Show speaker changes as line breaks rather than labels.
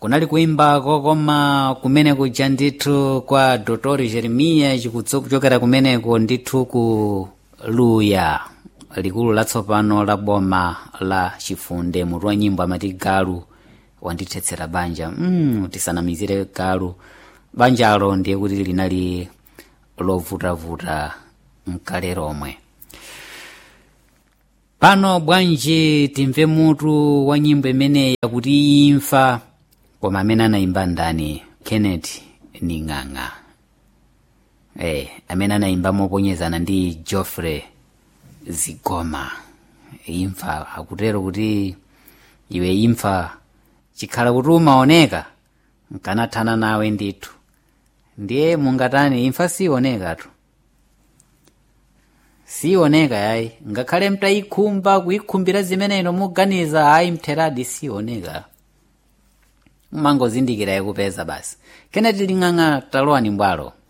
kunali kuimbako koma kumene kuja ndithu kwa dr jeremiya chikuchokera kumeneko ndithu ku luya likulu latsopano la boma la chifunde mutu wa nyimbo amati galu wandithetsera banja mm, tisanamizire galu banjalo ndiye kuti linali lovutavuta mkale lomwe pano bwanji timve mutu wa nyimbo imeneyi yakuti imfa koma amene anayimba ndani kenneth ning'ang'a eh, amene anayimba moponyezana ndi geoffrey zigoma imfa akutero kuti iwe imfa chikhala kuti umaoneka nkanathana nawe ndithu ndiye mungatani imfa sionekatu sioneka yayi ngakhale mtayikhumba kuyikhumbira zimeneno muganiza ayi mtheradi sioneka mumangozindikira yakupeza basi kenati ling'ang'a talowani mbwalo